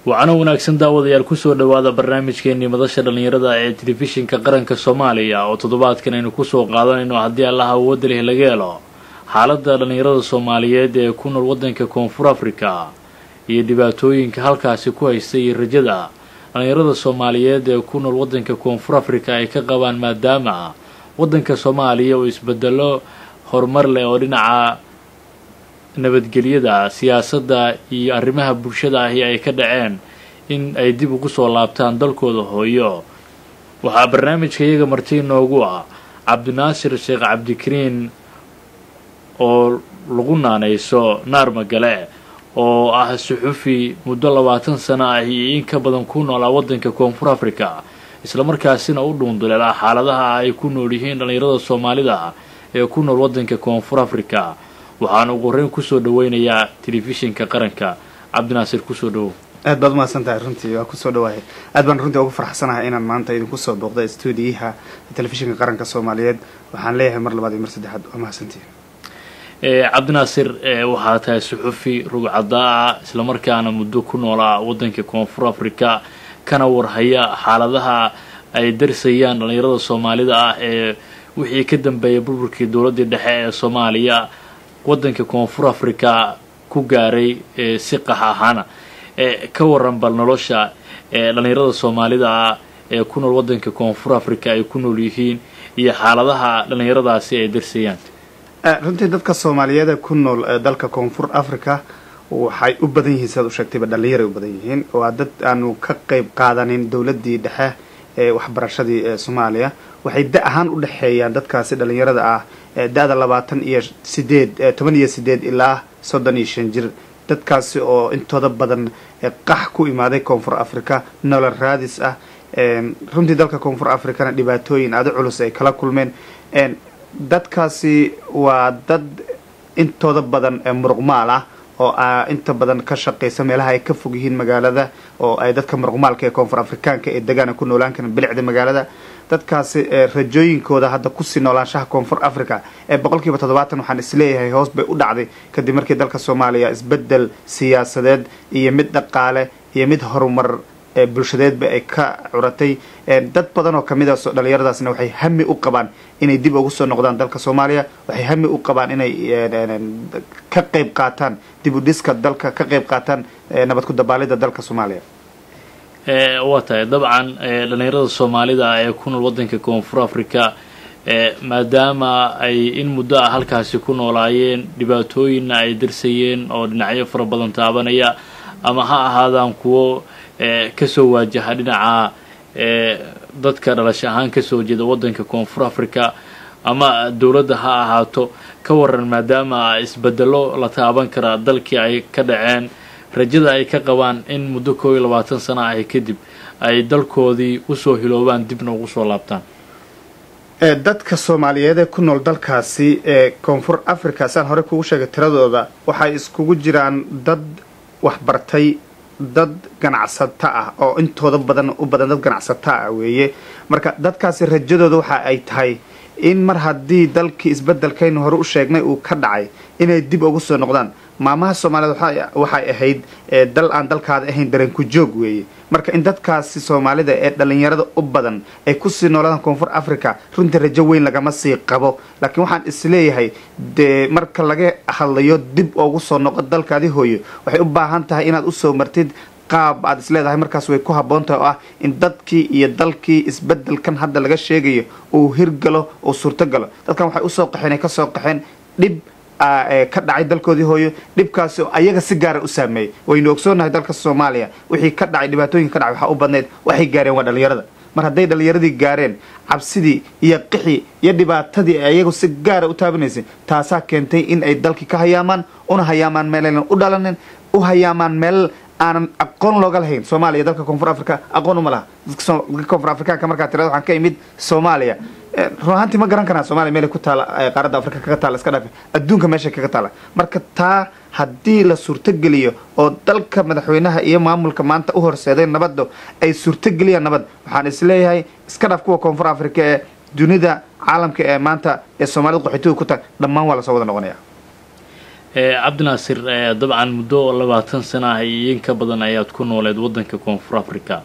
wacano wanaagsan daawadayaal kusoo dhowaada barnaamijkeenii madasha dhallinyarada ee telefishinka qaranka soomaaliya oo toddobaadkan aynu kusoo qaadanayno haddii allaha awoodda leh laga helo xaaladda dhallinyarada soomaaliyeed ee ku nool waddanka koonfur afrika iyo dhibaatooyinka halkaasi ku haysta iyo rajada dhallinyarada soomaaliyeed ee ku nool waddanka koonfur afrika ay ka qabaan maadaama waddanka soomaaliya uu isbedelo horumar leh oo dhinaca nabadgelyada siyaasadda iyo arrimaha bulshada ahi ay ka dhaceen in ay dib ugu soo laabtaan dalkooda hooyo waxaa barnaamijka iyaga marti inoogu ah cabdinaasir sheekh cabdikariin oo lagu naanayso naar magale oo ah suxufi muddo labaatan sano ah iyo in ka badan ku noolaa waddanka koonfur africa islamarkaasina u dhuunduleelaa xaaladaha ay ku nool yihiin dhallinyarada soomaalida ee ku nool waddanka koonfur africa waxaana ugu horreyn kusoo dhaweynayaa telefishinka qaranka cabdinaasir kusoo dhawow aad baad umahadsan tahay runtii waa kusoo dhawahay aad baan runtii ugu farxsanahay inaan maanta idinku soo booqda stuudiyaha telefishinka qaranka soomaaliyeed waxaan leeyahay mar labaad iyo mar saddexaad waa mahadsantihin cabdinaasir waxaa tahay suxufi rugcadaa islamarkaana muddo ku noolaa waddanka koonfur africa kana warhaya xaaladaha ay darsayaan dhallinyarada soomaalida ah ee wixii ka dambeeyay burburkii dowladdii dhexe ee soomaaliya waddanka koonfur africa ku gaaray si qax ahaana ka waran bal nolosha dhallinyarada soomaalida ah ee ku nool waddanka koonfur africa ay ku nool yihiin iyo xaaladaha dhallinyaradaasi ay darsayaan runtii dadka soomaaliyeed ee ku nool dalka koonfur africa waxay u badan yihiin sidaad u sheegtayba dhallinyaray u badan yihiin waa dad aanu ka qayb qaadanin dowladdii dhexe ee waxbarashadii ee soomaaliya waxay da ahaan u dhexeeyaan dadkaasi dhallinyarada ah da-da labaatan iyo sideed toban iyo sideed ilaa soddon iyo shan jir dadkaasi oo intooda badan qax ku imaaday koonfur africa nolol raadis ah runtii dalka koonfur africana dhibaatooyin aada culus ay kala kulmeen dadkaasi waa dad intooda badan muruqmaal ah oo inta badan ka shaqaysa meelaha ay ka fog yihiin magaalada oo ay dadka muruqmaalka ee koonfur afrikaanka ee degaana ku noolaan karan bilicda magaalada dadkaasi rajooyinkooda hadda kusii noolaanshaha koonfur africa ee boqolkiiba toddobaatan waxaan isleeyahay hoos bay u dhacday kadib markii dalka soomaaliya isbedel siyaasadeed iyo mid dhaqaale iyo mid horumar bulshadeedba ay ka curatay dad badan oo kamid a dhallinyaradaasna waxay hami u qabaan inay dib ugu soo noqdaan dalka soomaaliya waxay hami u qabaan inay ka qayb qaataan dib u dhiska dalka ka qayb qaataan nabad ku dabaalida dalka soomaaliya waa tahay dabcan dhallinyarada soomaalida ee ku nool waddanka koonfur africa maadaama ay in muddo ah halkaasi ku noolaayeen dhibaatooyinna ay darsayeen oo dhinacyo fara badan taabanaya ama ha ahaadaan kuwo kasoo waajaha dhinaca dadka dhalasho ahaan kasoo jeeda waddanka koonfur africa ama dowladda ha ahaato ka waran maadaama isbedelo la taaban karaa dalkii ay ka dhaceen rajada ay ka qabaan in muddo koob iyo labaatan sano ah kadib ay dalkoodii usoo hiloobaan dibna ugu soo laabtaan dadka soomaaliyeed ee ku nool dalkaasi ee koonfur africa saan hore kugu sheegay tiradooda waxay iskugu jiraan dad waxbartay dad ganacsato ah oo intooda badan u badan dad ganacsato ah weeye marka dadkaasi rajadooda waxa ay tahay in mar haddii dalkii isbedelkaynu hore u sheegnay uu ka dhacay inay dib ugu soo noqdaan maamaha soomaaliyed waxay ahayd dal aan dalkaada ahayn dareenku joog weeye marka in dadkaasi soomaalida ee dhallinyarada u badan ay kusii noolaadaan koonfur africa runtii rajo weyn lagama sii qabo laakiin waxaan isleeyahay dee marka laga hadlayo dib ugu soo noqo dalkaadi hooyo waxay u baahan tahay inaad usoo martid qaab aad isleedahay markaas way ku habboon tahay oo ah in dadkii iyo dalkii isbedelkan hadda laga sheegayo uu hirgalo uu suurto galo dadkan waxay usoo qaxeen ay kasoo qaxeen dhib ka dhacay dalkoodii hooyo dhibkaasi oo ayaga si gaara u saameeyey waynu ogsoonahay dalka soomaaliya wixii ka dhacay dhibaatooyinka ka dhacay waxaa u badnayd waxay gaareen waa dhallinyarada mar hadday dhallinyaradii gaareen cabsidii iyo qixii iyo dhibaatadii ay ayagu si gaara u taabanaysay taasaa keentay in ay dalkii ka hayaamaan una hayaamaan meelaynan u dhalanin u hayaamaan meel aanan aqoon looga lahayn soomaaliya dalka koonfur africa aqoon uma laha dadka koonfur afrikaanka markaa tirada waxaan ka imid soomaaliya run ahaantii ma garan karaa somalia meelay ku taala qaaradda africa kaga taala iska dhaafe adduunka meeshay kaga taala marka taa haddii la suurtogeliyo oo dalka madaxweynaha iyo maamulka maanta u horseeday nabadda ay suurtogeliyaan nabad waxaan isleeyahay iska dhaaf kuwa koonfur africa ee dunida caalamka ee maanta ee soomaalida qaxootiga ku tahay dhammaan waa lasoo wada noqonaya cabdinaasir dabcan muddo labaatan sana ah iyo in ka badan ayaad ku nooleed waddanka koonfur africa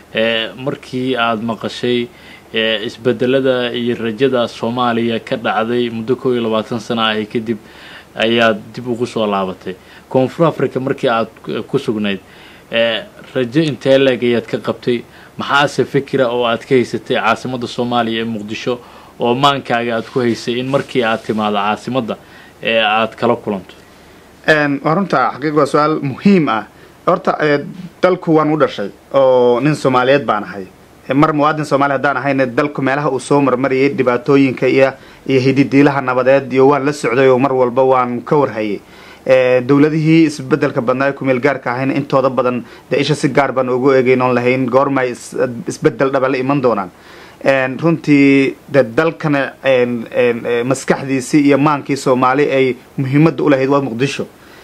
markii aada maqashay isbedelada iyo rajada soomaaliya ka dhacday muddo kow iyo labaatan sana ahi kadib ayaad dib ugu soo laabatay koonfur africa markii aada ku sugnayd rajo intee leeg ayaad ka qabtay maxaase fikira oo aad ka haysatay caasimadda soomaaliya ee muqdisho oo maankaaga aad ku haysay in markii aad timaado caasimadda ee aad kala kulanto waa runta xaqiiq waa su-aal muhiim ah horta dalku waan u dhashay oo nin soomaaliyeed baan ahay mar muwaadin soomaali haddaan ahayna dalku meelaha uu soo marmarayay dhibaatooyinka iyo iyo hididiilaha nabadeed iyo waan la socday oo mar walba waan ka warhayay dowladihii isbedelka badnaa ee kumeel gaarka ahayna intooda badan dee isha si gaar baan ugu eegeyn oon lahayn goormay isbedel dhaba la iman doonaan runtii de dalkana maskaxdiisii iyo maankii soomaali ay muhiimadda ulahayd waa muqdisho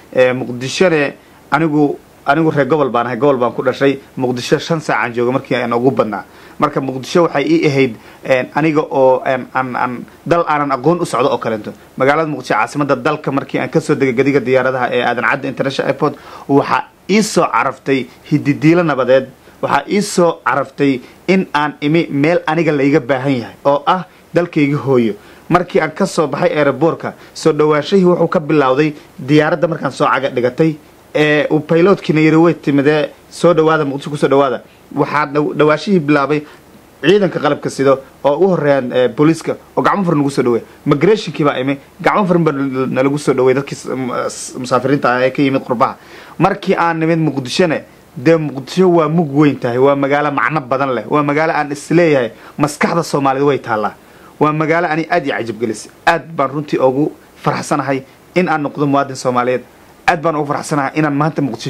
muqdishone anigu anigu reer gobol baan ahay gobol baan ku dhashay muqdisho shan saacaan jooga markii aan ugu badnaa marka muqdisho waxay ii ahayd aniga oo aan dal aanan aqoon u socdo oo kaleeto magaalada muqdisho caasimada dalka markii aan kasoo degay gadiga diyaaradaha ee aadan cadda international airport waxaa ii soo caraftay hididiilo nabadeed waxaa ii soo caraftay in aan imi meel aniga layga baahan yahay oo ah dalkayga hooyo markii aan ka soo baxay eeraboorka soo dhawaashahii wuxuu ka bilowday diyaaradda markaan soo caga dhigatay ee uu baylotkiina yiri way timidee soo dhawaada muqdisho kusoo dhawaada waxaa dhawaashihii bilaabay ciidanka qalabka sido oo u horeeyaan booliiska oo gacmo furan lagu soo dhaweey migrationkii baa imi gacmo furan baa nalagu soo dhaweey dadkii musaafiriinta ah ee ka yimid qurbaha markii aan nimid muqdishone dee muqdisho waa mug weyn tahay waa magaalo macno badan leh waa magaalo aan isleeyahay maskaxda soomaaliyed way taallaa waa magaalo ani aad iyo cajabgelisay aad baan runtii ugu faraxsanahay in aan noqdo muwaadin soomaaliyeed aad baan ugu faraxsanahay inaan maanta muqdisho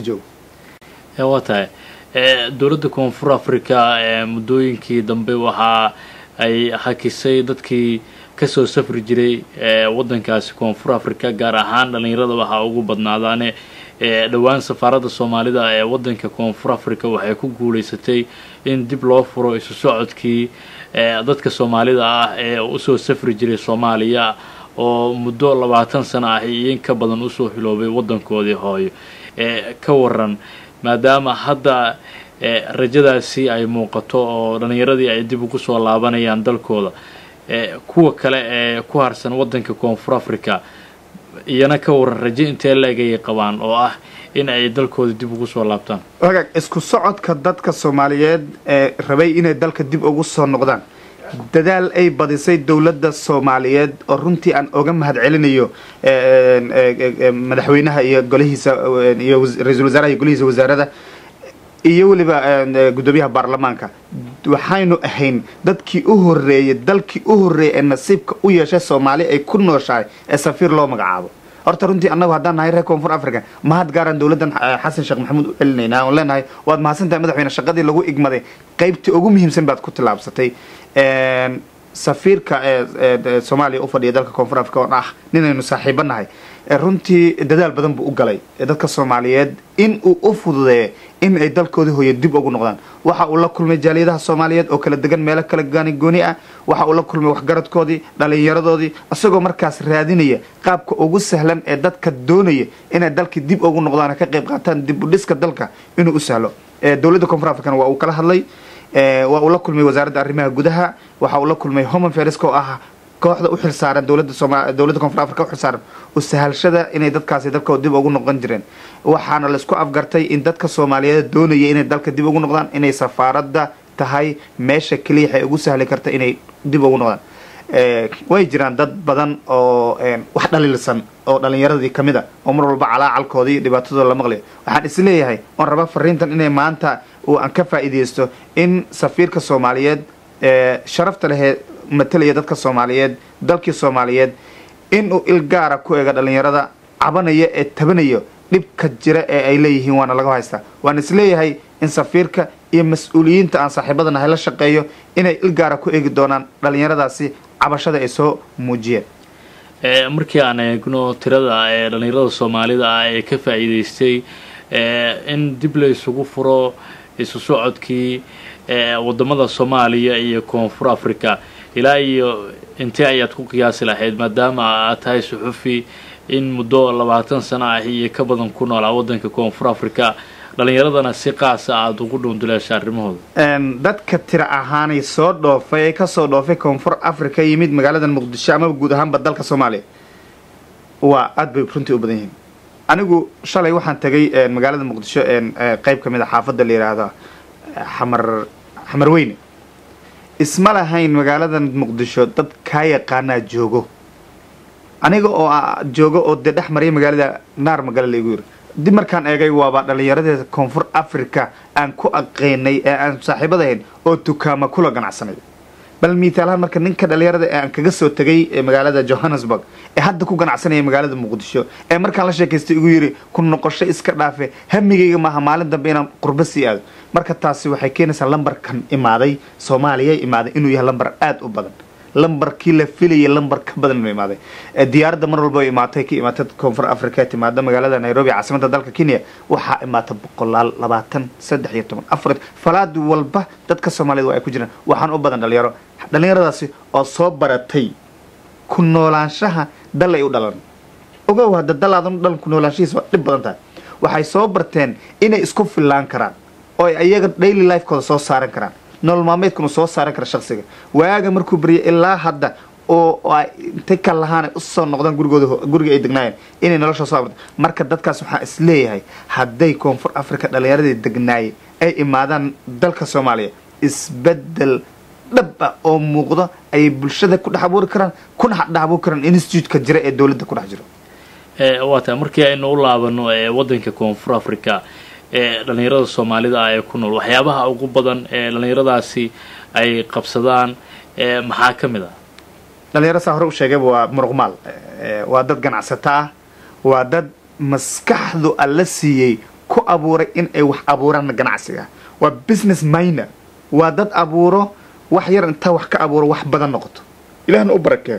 joogo waa tahay dowladda koonfur africa muddooyinkii dambe waxa ay hakisay dadkii kasoo safri jiray waddankaasi koonfur africa gaar ahaan dhallinyarada waxaa ugu badnaadaane dhowaan safaaradda soomaalida ee waddanka koonfur africa waxay ku guulaysatay in dib loo furo isu socodkii dadka soomaalida ah ee usoo safri jiray soomaaliya oo muddo labaatan sano ah iyo in ka badan usoo hiloobay waddankoodii hooyo ka waran maadaama hadda rajadaasi ay muuqato oo dhallinyaradii ay dib ugu soo laabanayaan dalkooda kuwa kale ee ku harsan waddanka koonfur africa iyana ka waran rajo intee leegayay qabaan oo ah in ay dalkooda dib ugu soo laabtaan wagaag isku socodka dadka soomaaliyeed ee rabay inay dalka dib ugu soo noqdaan dadaal ay badisay dowladda soomaaliyeed oo runtii aan oga mahad celinayo madaxweynaha iyo golihiisa iyo ra-iisul wasaaraha iyo golihiisa wasaarada iyo weliba guddoomiyaha baarlamaanka waxaynu ahayn dadkii u horeeyey dalkii u horreeyay ee nasiibka u yeeshay soomaali ay ku nooshahay ee safiir loo magacaabo horta runtii annagu haddaan nahay reer koonfur africa mahad gaaraan dowladdan xasan sheekh maxamuud u celinaynaa oon leenahay waad mahadsantahay madaxweyne shaqadii lagu igmaday qaybtii ugu muhiimsan baad ku tillaabsatay safiirka ee soomaaliya u fadhiya dalka koonfur africa oon ah ninaynu saaxiibo nahay runtii dadaal badan buu u galay dadka soomaaliyeed in uu u fududeeyo in ay dalkoodii hooyo dib ugu noqdaan waxa uu la kulmay jaaliyadaha soomaaliyeed oo kala degan meelo kala gaani gooni ah waxa uu la kulmay waxgaradkoodii dhallinyaradoodii isagoo markaas raadinaya qaabka ugu sahlan ee dadka doonaya inay dalkii dib ugu noqdaan ka qayb qaataan dib u dhiska dalka inuu u sahlo dowladda koonfur african waa uu kala hadlay waa uu la kulmay wasaaradda arrimaha gudaha waxa uu la kulmay homan feriska oo ah kooxda u xilsaaran dowladda sooma dowladda koonfur africa u xilsaaran u sahalshada inay dadkaasi dalkooda dib ugu noqon jireen waxaana laisku afgartay in dadka soomaaliyeed doonaya inay dalka dib ugu noqdaan inay safaaradda tahay meesha keliya waxay ugu sahli karta inay dib ugu noqdaan way jiraan dad badan oo wax dhaliilsan oo dhallinyaradii ka mid a oo mar walba calaacalkoodii dhibaatadooda la maqlayo waxaan isleeyahay oon raba fariintan inay maanta uu aan ka faa'iidaysto in safiirka soomaaliyeed sharafta lehee matalaya dadka soomaaliyeed dalkii soomaaliyeed inuu il gaara ku eega dhallinyarada cabanaya ee tabanayo dhibka jira ee ay leeyihiin waana laga haystaa waan isleeyahay in safiirka iyo mas-uuliyiinta aan saaxiibada nahay la shaqeeyo inay il gaara ku eegi doonaan dhallinyaradaasi cabashada ay soo muujiyeen markii aan eegno tirada ee dhallinyarada soomaalida ah ee ka faa'iidaystay in dib la isugu furo isu socodkii wadamada soomaaliya iyo koonfur africa ilaa iyo intee ayaad ku qiyaasi lahayd maadaama aad tahay suxufi in muddo labaatan sano ah iyo ka badan ku noolaa waddanka koonfur africa dhalinyaradana si qaasa aada ugu dhuunduleesha arrimahooda dadka tira ahaanay soo dhoofay ee kasoo dhoofay koonfur africa yimid magaalada muqdisho amaba guud ahaanba dalka soomaaliya waa aada bay runtii u badan yihiin anigu shalay waxaan tagay magaalada muqdisho qeyb ka mid a xaafadda la yidhaahdo xamar xamar weyne isma lahayn magaalada muqdisho dad kaa yaqaanaa joogo aniga oo joogo oo dee dhex maraya magaalada naar magala laygu yiri dib markaan eegay waaba dhalinyaradeeda koonfur africa aan ku aqeynay ee aan saaxiibadahayn oo dukaama kula ganacsanay bal miitaalahaan marka ninka dhalinyarada ee aan kaga soo tegay magaalada johannesburg ee hadda ku ganacsanaya magaalada muqdisho ee markaan la sheekaystay igu yiri ku noqosho iska dhaafe hamigayga maaha maalin dambe inaan qurbo sii aado marka taasi waxay keenaysaa lambarkan imaaday soomaaliya imaaday inuu yahay lambar aada u badan lambarkii la filayay lambar ka badan inuu imaaday diyaaradda mar walba imaatay ka imaatay koonfur africa timaada magaalada nairobi caasimada dalka kenya waxaa imaata boqolaal labaatan saddex iyo toban afar falaad walba dadka soomaaliyed waa ay ku jiraan waxaan u badan dhalinyaro dhalinyaradaasi oo soo baratay ku noolaanshaha dal ay u dhalan ogow hadda dalaadan u dhalan ku noolaanshahiisa waa dhib badan tahay waxay soo barteen inay isku fillaan karaan oo ay ayaga daily lifekooda soo saaran karaan nolol maalmeedkuna soo saaran kara shaksiga waaga markuu barya ilaa hadda oo ay intay ka lahaan usoo noqdaan gurigooda guriga ay degnaayeen inay nolosha soo abarto marka dadkaas waxaa is leeyahay hadday koonfur africa dhalinyaradii degnaayay ay imaadaan dalka soomaaliya isbedel dhab ah oo muuqdo ayay bulshada ku dhex abuuri karaan kuna dhex abuuri karaan institute-ka jira ee dowladda ku dhex jiro waa tahay markii aynu u laabano waddanka koonfur africa ee dhalinyarada soomaalida ah ee ku nool waxyaabaha ugu badan ee dhalinyaradaasi ay qabsadaan maxaa ka mid ah dhalinyaro saa hore u sheegayba waa muruqmaal waa dad ganacsato ah waa dad maskaxdu alla siiyey ku abuuray in ay wax abuuraan ganacsiga waa business miner waa dad abuuro wax yar intaa wax ka abuuro wax badan noqoto ilahna u barakeeyo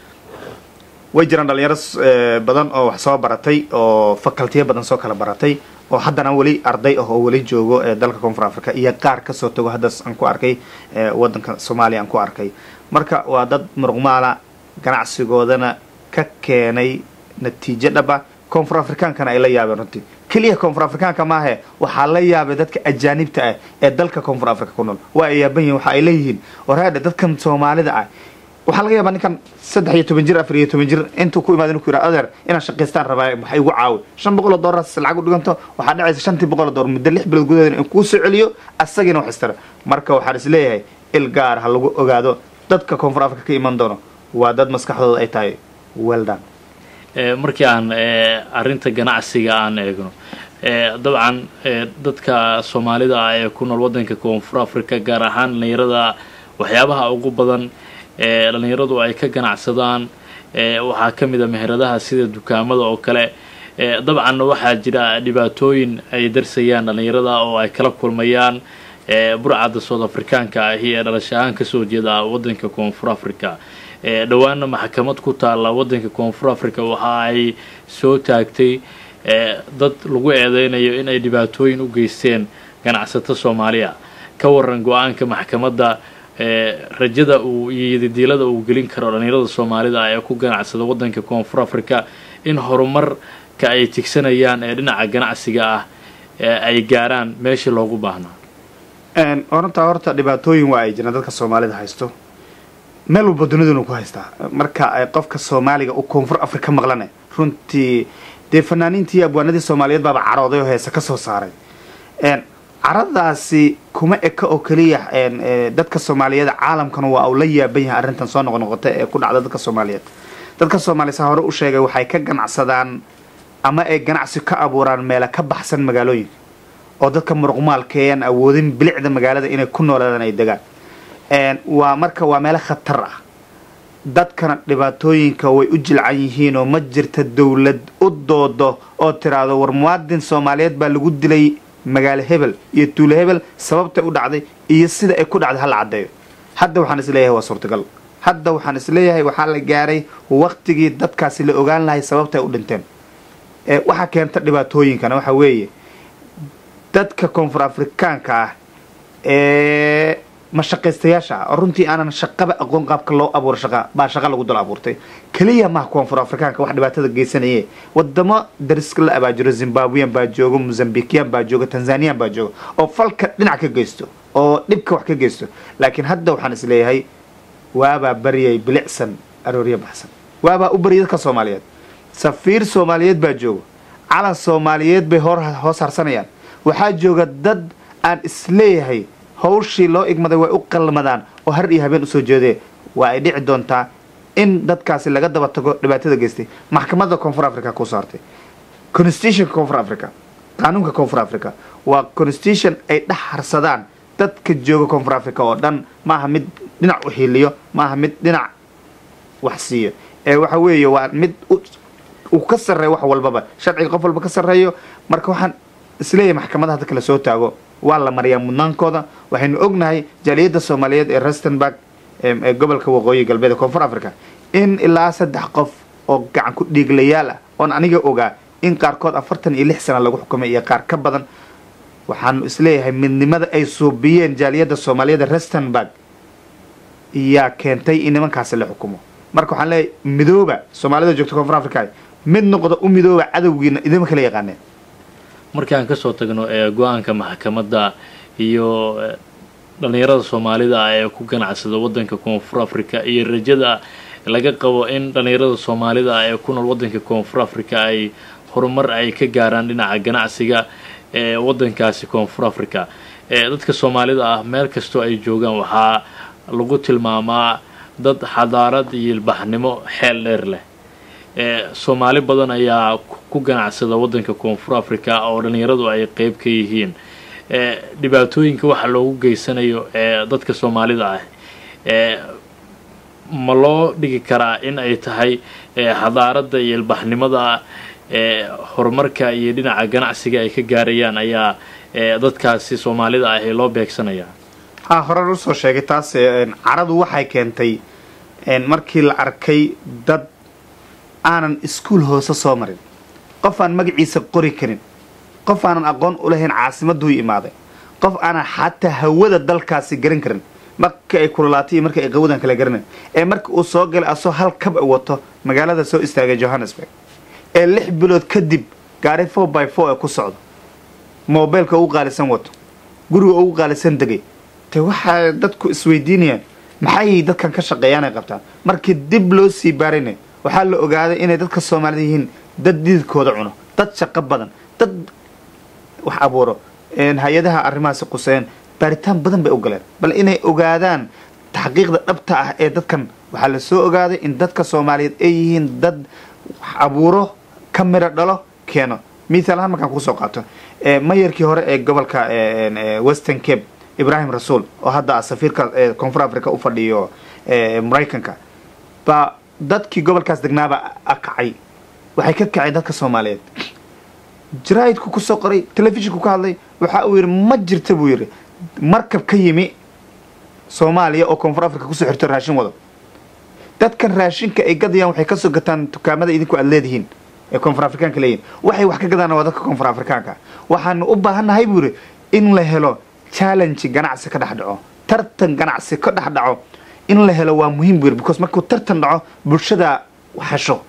way jiraan dhalinyaro badan oo wax soo baratay oo facultiya badan soo kala baratay oo haddana weli arday ah oo weli joogo ee dalka koonfur africa iyo qaar kasoo tago haddaas aan ku arkay waddanka soomaaliya aan ku arkay marka waa dad muruqmaala ganacsigoodana ka keenay natiijo dhaba koonfur afrikaankana ay la yaabeen runtii keliya koonfur afrikaanka maahe waxaa la yaabay dadka ajaanibta ah ee dalka koonfur africa ku nool waa ay yaaban yihin waxa ay leeyihiin waraadhe dadkan soomaalida ah waxaa laga yaabaa ninkan saddex iyo toban jir afar iyo toban jir intuu ku imaada inu ku yidhaha adeer inaan shaqaystaan rabaa waxa igu caawi shan boqol oo doolar lacag u dhiganto waxaa dhacaysa shantii boqol oo doolar muddo lix bilood gudaheeda in kuu soo celiyo asagina wax istara marka waxaan is leeyahay il gaar ha lagu ogaado dadka koonfur africa ka iman doono waa dad maskaxdooda ay tahay weldan markii aan arrinta ganacsiga aan eegno dabcan dadka soomaalida ah ee ku nool waddanka koonfur africa gaar ahaan dhalinyarada waxyaabaha ugu badan ee dhalinyaradu ay ka ganacsadaan waxaa ka mid a meheradaha sida dukaamada oo kale dabcanna waxaa jira dhibaatooyin ay darsayaan dhalinyarada oo ay kala kulmayaan burcadda south afrikaanka ahi ee dhalasho ahaan kasoo jeeda waddanka koonfur africa dhowaana maxkamad ku taalla waddanka koonfur africa waxa ay soo taagtay dad lagu eedeynayo inay dhibaatooyin u geysteen ganacsato soomaaliya ka waran go-aanka maxkamadda rajada uu iyo yadidiilada uu gelin karo dhalinyarada soomaalida ee ku ganacsada waddanka koonfur africa in horumarka ay tigsanayaan ee dhinaca ganacsiga ah ay gaaraan meeshii loogu baahnaa orantaa horta dhibaatooyin waa ay jiraan dadka soomaalida haysto meel walba dunidanu ku haystaa marka qofka soomaaliga uu koonfur africa maqlane runtii dee fanaaniintii abwaanadii soomaaliyeed baaba carooday oo heese ka soo saaray caradaasi kuma eka oo keliya dadka soomaaliyeed caalamkana waa uu la yaaban yahay arrintan soo noqnoqota ee ku dhacda dadka soomaaliyeed dadka soomaaliya saa hore u sheegay waxay ka ganacsadaan ama ay ganacsi ka abuuraan meela ka baxsan magaalooyinka oo dadka muruqmaalka ean awoodin bilicda magaalada inay ku noolaadaan ay degaan waa marka waa meelo khatar ah dadkana dhibaatooyinka way u jilcan yihiin oo ma jirta dowlad u doodo oo tiraahdo war muwaadin soomaaliyeed baa lagu dilay magaalo hebel iyo tuulo hebel sababtay u dhacday iyo sida ay ku dhacday hala caddeeyo hadda waxaan isleeyahay waa suurtagal hadda waxaan isleeyahay waxaa la gaaray waqtigii dadkaasi la ogaan lahay sababta ay u dhinteen waxaa keenta dhibaatooyinkana waxaa weeye dadka koonfur afrikaanka ah ee mashaqaystayaasha ah oo runtii aanan shaqaba aqoon qaabka loo abuuro shaqa baa shaqa lagu dul abuurtay keliya maha koonfur afrikaanka wax dhibaatada geysanaye wadamo dariska la abaajiro zimbabwean baa joogo mozambikian baa joogo tanzanian baa joogo oo falka dhinac ka geysto oo dhibka wax ka geysto laakiin hadda waxaan isleeyahay waabaa baryay bilicsan arooryo baxsan waabaa u baryay dadka soomaaliyeed safiir soomaaliyeed baa joogo calan soomaaliyeed bay hor hoos harsanayaan waxaa jooga dad aan isleeyahay hawshii loo igmaday way u qalmadaan oo har iyo habeen usoo jeedee waa ay dhici doontaa in dadkaasi laga daba tago dhibaatada geystay maxkamadda koonfur africa ku saartay constitutionka koonfur africa qaanuunka koonfur africa waa constitution ay dhex harsadaan dadka jooga koonfur africa oo dhan maaha mid dhinac u hiiliyo maaha mid dhinac wax siiyo ee waxa weeye waa mid uu ka sarreeyo wax walbaba sharciga qof walba ka sarreeyo marka waxaan isleeyahay maxkamadaha dadka lasoo taago waa la mariyaa mudnaankooda waxaynu ognahay jaaliyadda soomaaliyeed ee rustenburg ee gobolka waqooyi galbeed ee koonfur africa in ilaa saddex qof oo gacan ku dhiiglayaal ah oon aniga ogaa in qaarkood afartan iyo lix sana lagu xukumay iyo qaar ka badan waxaanu isleeyahay midnimada ay suubiyeen jaaliyadda soomaaliyeed ee rustenburg yaa keentay in nimankaasi la xukumo marka waxaan leeyahay midooba soomaalida joogta koonfur africa mid noqda u midooba cadowgiina idima kala yaqaaneen markaan kasoo tagno ee go-aanka maxkamadda iyo dhallinyarada soomaalida ah ee ku ganacsada waddanka koonfur africa iyo rajada laga qabo in dhallinyarada soomaalida ah ee ku nool waddanka koonfur africa ay horumar ay ka gaaraan dhinaca ganacsiga ee waddankaasi koonfur africa ee dadka soomaalida ah meel kastoo ay joogaan waxaa lagu tilmaamaa dad xadaarad iyo ilbaxnimo xeel dheer leh ee soomaali badan ayaa ku ganacsada waddanka koonfur africa oo dhallinyaradu ay qeyb ka yihiin ee dhibaatooyinka waxa loogu geysanayo ee dadka soomaalida ah ee ma loo dhigi karaa in ay tahay xadaaradda iyo ilbaxnimada ee horumarka iyo dhinaca ganacsiga ay ka gaarayaan ayaa dadkaasi soomaalida ah ee loo beegsanaya ha horan usoo sheegay taas caradu waxay keentay markii la arkay dad aanan iskuol hoose soo marin qof aan magaciisa qori karin qof aanan aqoon u lahayn caasimaduu imaaday qof aanan xataa hawada dalkaasi garan karin marka ay kululaatay iyo marka ay qawadan kala garanay ee marka uu soo galay asoo hal kab wato magaalada soo istaagay johannesburg ee lix bilood kadib gaari four by four ee ku socdo mobeylka ugu qaalisan wato guriga ugu qaalisan degay te waxaa dadku isweydiinayaan maxay dadkan ka shaqeeyaan ay qabtaan markii dib loo sii baarina waxaa la ogaaday inay dadka soomaalida yihiin dad dididkooda cuno dad shaqo badan dad wax abuuro hay-adaha arrimahaasi quseeyeen baaritaan badan bay u galeen bal inay ogaadaan taxqiiqda dhabta ah ee dadkan waxaa la soo ogaaday in dadka soomaaliyeed ay yihiin dad wax abuuro ka miro dhalo keeno mithaal ahaan markaan kusoo qaato mayarkii hore ee gobolka western cape ibrahim rasuul oo hadda safiirka koonfur africa u fadhiyo maraykanka baa dadkii gobolkaas degnaaba akacay waxay ka kaceen dadka soomaaliyeed jaraa'idku kusoo qoray telefishinku ka hadlay waxa uu yidhi ma jirta buu yidhi markab ka yimi soomaaliya oo koonfur africa kusoo xirto raashin wado dadkan raashinka ay gadayaan waxay kasoo gataan dukaamada idinku aad leedihiin ee koonfur afrikaanka leeyihin waxay wax ka gadaan waa dadka koonfur afrikaanka waxaanu u baahannahay buu yidhi in la helo challenge ganacsi ka dhex dhaco tartan ganacsi ka dhex dhaco in la helo waa muhiim buu yidhi because markuu tartan dhaco bulshada hesho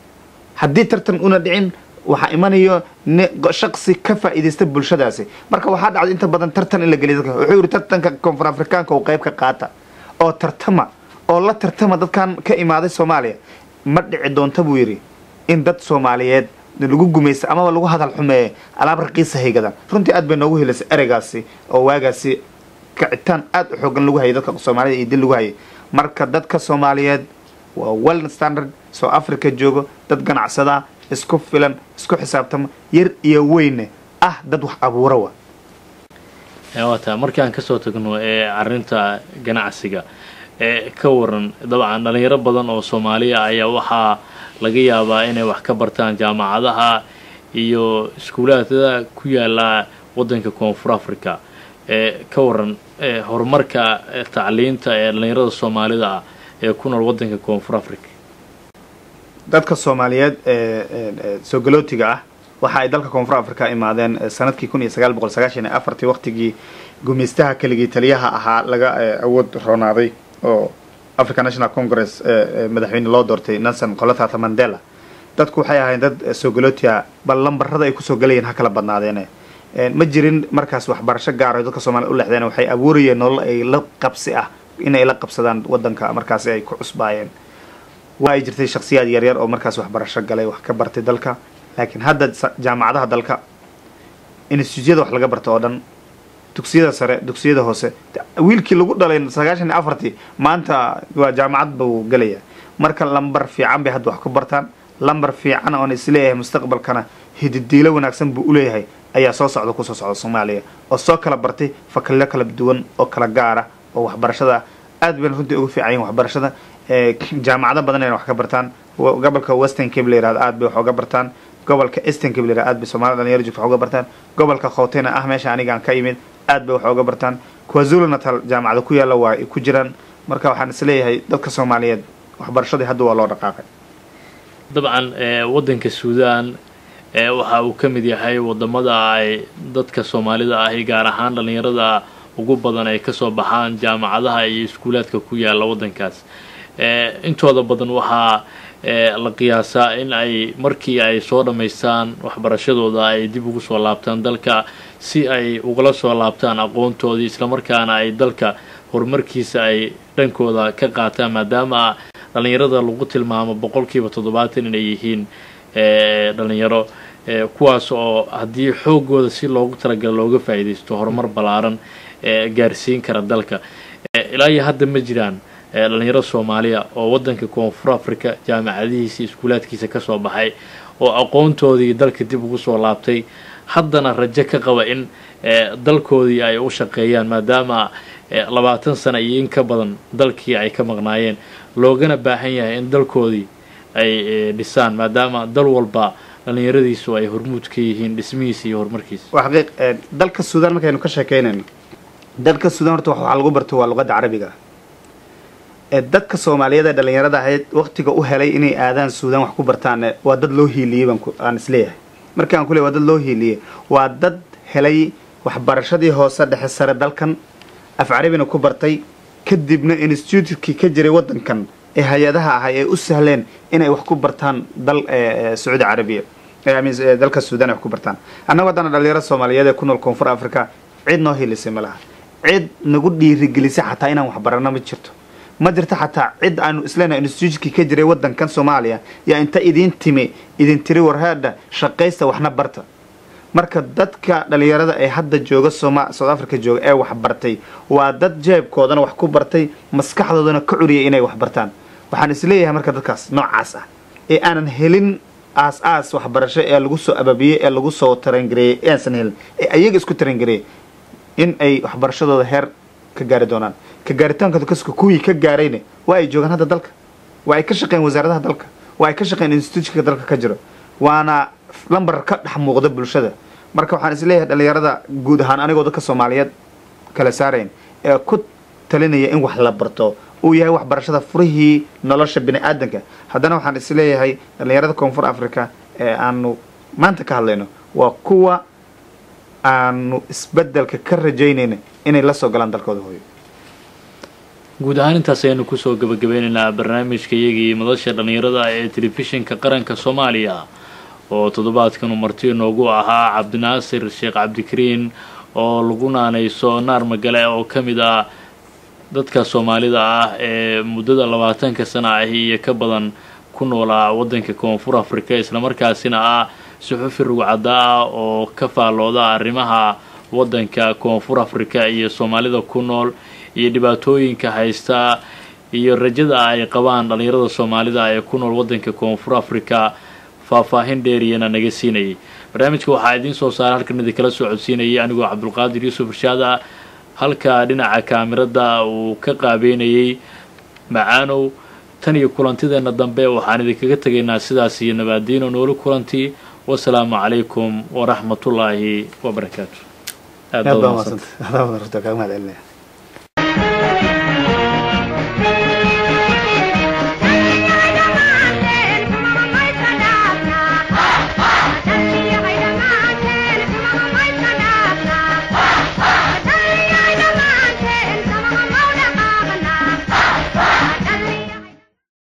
haddii tartan una dhicin waxaa imanayo shaqsi ka faa'iidaysta bulshadaasi marka waxaa dhacday inta badan tartan in la geliya dadka wuxuu yidhi tartanka koonfur afrikaanka oo qayb ka qaata oo tartama oo la tartama dadkan ka imaaday soomaaliya ma dhici doonta buu yidhi in dad soomaaliyeed lagu gumaysta amaba lagu hadal xumeeye alaab raqiisa haygadaan runtii aad bay noogu helaysa ereygaasi oo waagaasi kicitaan aada u xoogan lagu hayay dadka soomaalida iyo dil lagu hayay marka dadka soomaaliyeed waa well standard soo africa joogo dad ganacsada isku filan isku xisaabtama yar iyo weyne ah dad wax abuura wa waata markaan kasoo tagno ee arinta ganacsiga ee ka waran dabcan dhalinyaro badan oo soomaaliya ayaa waxaa laga yaabaa inay wax ka bartaan jaamacadaha iyo iskuulaadada ku yaala waddanka koonfur africa ee ka waran horumarka tacliinta ee dhalinyarada soomaalida ah ee ku nool waddanka koonfur africa dadka soomaaliyeed ee soo galootiga ah waxa ay dalka koonfur africa imaadeen sanadkii kun iyo sagaal boqol sagaashan iyo afartii waqtigii gumeystaha keligii taliyaha ahaa laga awood roonaaday oo african national congress madaxweyne loo doortay nelson qolatata mandela dadku waxay ahayn dad sogolotia bal lambarada ay kusoo galayeen ha kala badnaadeene ma jirin markaas waxbarasho gaaro dadka soomaliya u lexdeen waxay abuurayeen nolol ay la qabsi ah inay la qabsadaan wadanka markaasi ay ku cusbaayeen waa ay jirtay shaksiyaad yaryar oo markaas waxbarasho galay wax ka bartay dalka laakiin hadda jaamacadaha dalka instituutyada wax laga barta oo dhan dugsiyada sare dugsiyada hoose wiilkii lagu dhalay sagaashan iyo afartii maanta waa jaamacad buu gelaya marka lambar fiican bay hadda wax ku bartaan lambar fiican oon isleeyahay mustaqbalkana hididiilo wanaagsan buu uleeyahay ayaa soo socda kusoo socda soomaaliya oo soo kala bartay fakallo kala duwan oo kala gaara oo waxbarashada aad bayna runtii ugu fiican yihin waxbarashada jaamacado badan ayna wax ka bartaan gobolka western cape la yirahdo aad bay wax uga bartaan gobolka eastern cape la yirahdo aad bay soomaalida dhalinyaro joogta wax uga bartaan gobolka khawtena ah meesha anigaan ka imid aad bay wax uga bartaan kwazulu natal jaamacada ku yaalla waa ay ku jiraan marka waxaan isleeyahay dadka soomaaliyeed waxbarashadii hadda waa loo dhaqaaqay dabcan waddanka suudaan waxa uu ka mid yahay wadamada ay dadka soomaalida ahi gaar ahaan dhalinyarada ugu badan ay kasoo baxaan jaamacadaha iyo iskuulaadka ku yaala waddankaas intooda badan waxaa la qiyaasaa in ay markii ay soo dhammaystaan waxbarashadooda ay dib ugu soo laabtaan dalka si ay ugala soo laabtaan aqoontoodii islamarkaana ay dalka horumarkiisa ay dhankooda ka qaataan maadaama dhalinyarada lagu tilmaamo boqolkiiba toddobaatan inay yihiin dhalinyaro kuwaas oo haddii xoogooda si loogu talagala looga faa'iidaysto horumar ballaaran gaarsiin kara dalka ilaa iyo hadda ma jiraan dhalinyaro soomaaliya oo waddanka koonfur africa jaamacadihiisa iskuulaadkiisa kasoo baxay oo aqoontoodii dalka dib ugu soo laabtay haddana rajo ka qaba in dalkoodii ay u shaqeeyaan maadaama labaatan sana iyo in ka badan dalkii ay ka maqnaayeen loogana baahan yahay in dalkoodii ay dhisaan maadaama dal walba dhalinyaradiisu ay hormuud ka yihiin dhismihiisa iyo horumarkiisa waa xaqiiq dalka suudaan markaynu ka sheekeynayno dalka suudaan horta waxaa lagu barto waa luqadda carabiga dadka soomaaliyeed ee dhalinyarada ahayd waqtiga u helay inay aadaan suudaan wax ku bartaan waa dad loo hiiliyey baan aan isleeyahay markaan ku leey waa dad loo hiiliyey waa dad helay waxbarashadii hoose dhexe sare dalkan af carabina ku bartay kadibna instituutkii ka jiray waddankan ee hay-adaha ahay ee u sahleen inay wax ku bartaan dal sacuudi carabiya dalka suudan ay wax ku bartaan annago haddana dhalinyarada soomaaliyeed ee ku nool koonfur africa cid noo hiilisay ma laha cid nagu dhiirigelisay xataa inaan waxbarano ma jirto ma jirto xataa cid aanu isleenahay instituutkii ka jiray waddankan soomaaliya yaa inta idiin timi idin tiri warhaadha shaqaysta waxna barta marka dadka dhalinyarada ee hadda jooga soma south africa jooga ee wax bartay waa dad jeebkoodana wax ku bartay maskaxdoodana ka curiyay inay wax bartaan waxaan isleeyahay marka dadkaas noocaas ah ee aanan helin aas aas waxbarasho ee lagu soo ababiyey ee lagu soo tarangareeyey ee aansan helin ee ayaga isku tarangareeyey in ay waxbarashadooda heer ka gaari doonaan ka gaaritaanka kaska kuwii ka gaarayna waa ay joogaan hadda dalka waa ay ka shaqeyn wasaaradaha dalka waa ay ka shaqeyn instituutka dalka ka jiro waana lambar ka dhex muuqda bulshada marka waxaan isleeyahay dhalinyarada guud ahaan anigoo dadka soomaaliyeed kala saarayn ee ku talinaya in wax la barto uu yahay waxbarashada furihii nolosha bini aadanka haddana waxaan isleeyahay dhalinyarada koonfur africa ee aanu maanta ka hadlayno waa kuwa aanu isbedelka ka rajaynayna inay la soo galaan dalkooda hooyo guud ahaan intaas ayaanu kusoo gabagabeynaynaa barnaamijka iyagii madasha dhallinyarada ee telefishinka qaranka soomaaliya oo toddobaadkan uu marti inoogu ahaa cabdinaasir sheekh cabdikariin oo lagu naanayso naar magale oo ka mid ah dadka soomaalida ah ee muddada labaatanka sana ahi iyo ka badan ku noolaa waddanka koonfur africa islamarkaasina ah suxufi rugcadda ah oo ka faallooda arrimaha waddanka koonfur africa iyo soomaalida ku nool iyo dhibaatooyinka haysta iyo rajada ay qabaan dhallinyarada soomaalida ee ku nool waddanka koonfur africa faahfaahin dheeriyana naga siinayay barnaamijka waxaa idiin soo saara halkan idinkala soo codsiinayay anigoo cabdulqaadir yuusuf irshaad ah halka dhinaca kaamirada uu ka qaabeynayay macaanow tan iyo kulantideenna dambe waxaan idinkaga tegaynaa sidaas iyo nabaadiino nooli kulantii wasalaamu calaykum waraxmatullaahi wabarakaatu aad baa mahadsantahay adaa wada rurta kaaga mahad celinaya